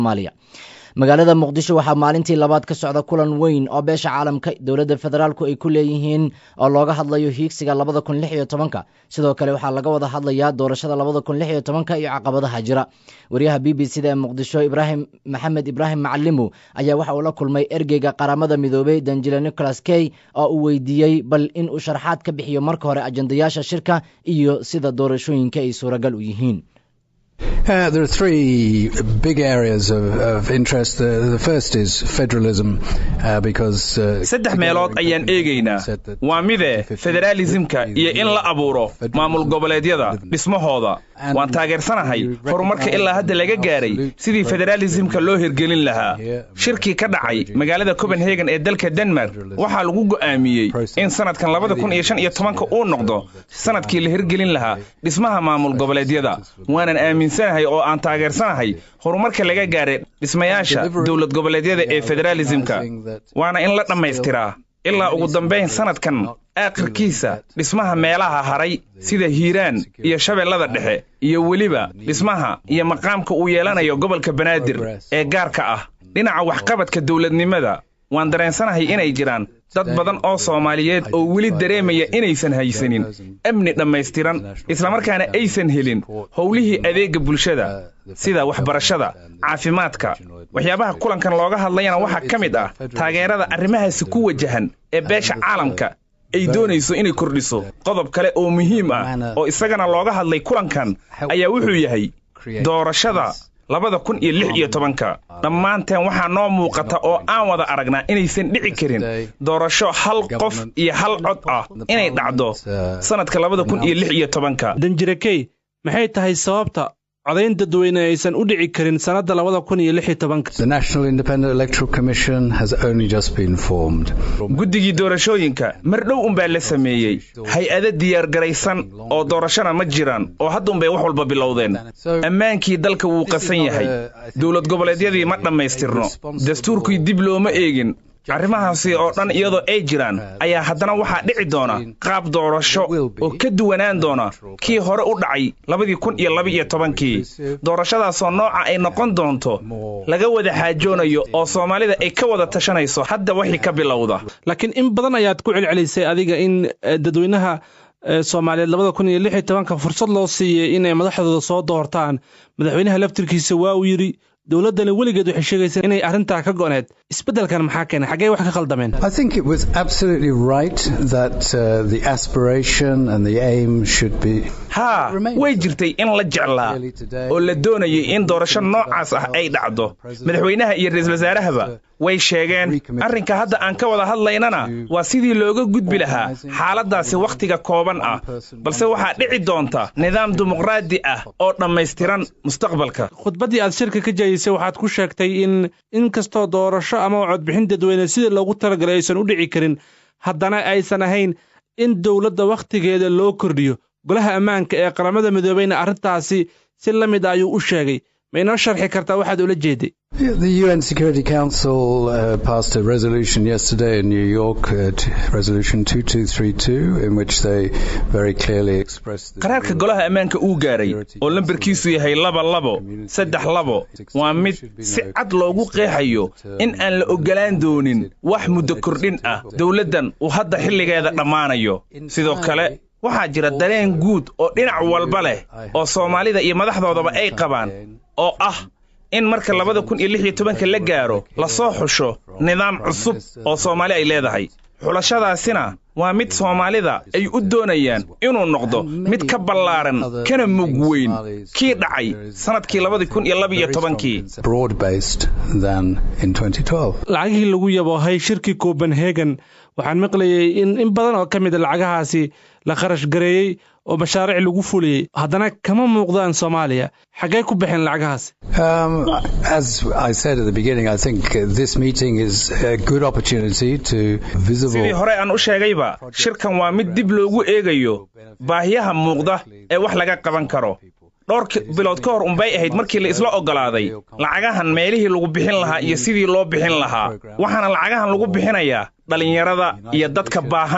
soomaaliya magaalada muqdisho waxaa maalintii labaad ka socda kulan weyn oo beesha caalamka dowladda federaalku ay ku leeyihiin oo looga hadlayo hiigsiga labada kun lix iyo tobanka sidoo kale waxaa laga wada hadlayaa doorashada labada kun lix iyo tobanka iyo caqabadaha jira wariyaha b b c da ee muqdisho ibraahim maxamed ibraahim macalimu ayaa waxa uu la kulmay ergeyga qaramada midoobey danjile nicholas key oo uu weydiiyey bal in uu sharaxaad ka bixiyo marka hore ajandayaasha shirka iyo sida doorashooyinka ay suuragal u yihiin Uh, there are three big areas of, of interest. The, the first is federalism, uh, because uh, saddex meelood ayaan eegaynaa waa mide federaalisimka iyo in la abuuro maamul goboleedyada dhismahooda waan taageersanahay horumarka ilaa hadda laga gaaray sidii federaalisimka loo hirgelin lahaa shirkii ka dhacay magaalada copenhagen ee dalka denmark waxaa lagu go'aamiyey in sanadkan labada kun iyo shan iyo tobanka uu noqdo sanadkii la hirgelin lahaa dhismaha maamul goboleedyada waanan aaminsanahay oo aan taageersanahay horumarka laga gaaray dhismayaasha dowlad goboleedyada ee federaalisimka waana in la dhammaystiraa ilaa ugu dambayn sanadkan aakhirkiisa dhismaha meelaha haray sida hiiraan iyo shabeellada dhexe iyo weliba dhismaha iyo maqaamka uu yeelanayo gobolka banaadir ee gaarka ah dhinaca waxqabadka dowladnimada waan dareensanahay inay jiraan dad badan oo soomaaliyeed oo weli dareemaya inaysan haysanin amni dhammaystiran islamarkaana aysan helin howlihii adeegga bulshada sida waxbarashada caafimaadka waxyaabaha kulankan looga hadlayana waxaa ka mid ah taageerada arrimahaasi ku wajahan ee beesha caalamka ay doonayso inay kordhiso qodob kale oo muhiim ah oo isagana looga hadlay kulankan ayaa wuxuu yahay doorashada labada kun iyo lix iyo tobanka dhammaanteen waxaa noo muuqata oo aan wada aragnaa inaysan dhici karin doorasho hal qof iyo hal cod ah inay dhacdo sannadka labada kun iyo lix iyo tobanka danjirakey maxay tahay sababta codayn dadweyne aysan u dhici karin sannadda labada kun iyo lix iyo tobanka guddigii doorashooyinka mar dhow unbaa la sameeyey hay-ado diyaargaraysan oo doorashona ma jiraan oo hadda unbay wax walba bilowdeen ammaankii dalka wuu qasan yahay dowlad goboleedyadii ma dhammaystirno dastuurkii dib looma eegin arrimahaasi oo dhan iyadoo ay jiraan ayaa haddana waxaa dhici doona qaab doorasho oo ka duwanaan doona kii hore u dhacay labadii kun iyo laba-iyo tobankii doorashadaasoo nooca ay noqon doonto laga wada xaajoonayo oo soomaalida ay ka wada tashanayso hadda wixii ka bilowda laakiin in badan ayaad ku celcelisay adiga in dadweynaha soomaaliyeed labada kun iyo lix iyo tobanka fursad loo siiyey inay madaxdooda soo doortaan madaxweynaha laftirkiisa waa uu yidhi dowladdani weligeed waxay sheegaysaa inay arrintaa ka go'need isbeddelkan maxaa keenay xaggee wax ka khaldameen I think it was absolutely right that uh, the aspiration and the aim should be haa way jirtay in la jeclaa oo la doonayay in doorasho noocaas ah ay dhacdo madaxweynaha iyo ra-iisul wasaarahaba way sheegeen arrinka hadda aan ka wada hadlaynana waa sidii looga gudbi lahaa xaaladdaasi wakhtiga kooban ah balse waxaa dhici doonta nidaam dimuqraadi ah oo dhammaystiran mustaqbalka khudbaddii aad shirka ka jeedisay waxaad ku sheegtay in in kastoo doorasho ama codbixin dadweyne sidii loogu talagalay aysan u dhici karin haddana aysan ahayn in dowladda wakhtigeeda loo kordhiyo golaha ammaanka ee qaramada midoobeyna arrintaasi si la mid a ayuu u sheegay ma inoo sharxi kartaa waxaad ula jeeday The UN Security Council uh, passed a resolution yesterday in New York, uh, t- Resolution 2232, in which they very clearly expressed. qaraarka golaha ammaanka uu gaaray oo lambarkiisu yahay laba labo saddex labo waa mid si cad loogu qeexayo in aan la oggolaan doonin wax muddo kordhin ah dowladdan uu hadda xilligeeda dhammaanayo sidoo kale waxaa jira dareen guud oo dhinac walba leh oo soomaalida iyo madaxdoodaba ay qabaan oo ah in marka labada kun iyo lix iyo tobanka la gaaro lasoo xusho nidaam cusub oo soomaali ay leedahay xulashadaasina waa mid soomaalida ay u doonayaan inuu noqdo mid ka ballaaran kana mug weyn kii dhacay sannadkii labadii kun iyo laba iyo tobankii broad-based than in 2012. lacagihii lagu yaboohay shirkii copenhagen waxaan maqlayay in in badan oo ka mid a lacagahaasi la kharash gareeyey oo mashaariic lagu fuliyey haddana kama muuqdaan soomaaliya xaggee ku baxeen lacagahaasi Um, as I said at the beginning, I think uh, this meeting is a good opportunity to sidii visible. hore aan u sheegayba shirkan waa mid dib loogu eegayo baahiyaha muuqda ee wax laga qaban karo dhowr ki- bilood ka hor unbay ahayd markii la isla oggolaaday lacagahan meelihii lagu bixin lahaa iyo sidii loo bixin lahaa waxaana lacagahan lagu bixinayaa dhallinyarada iyo dadka baahan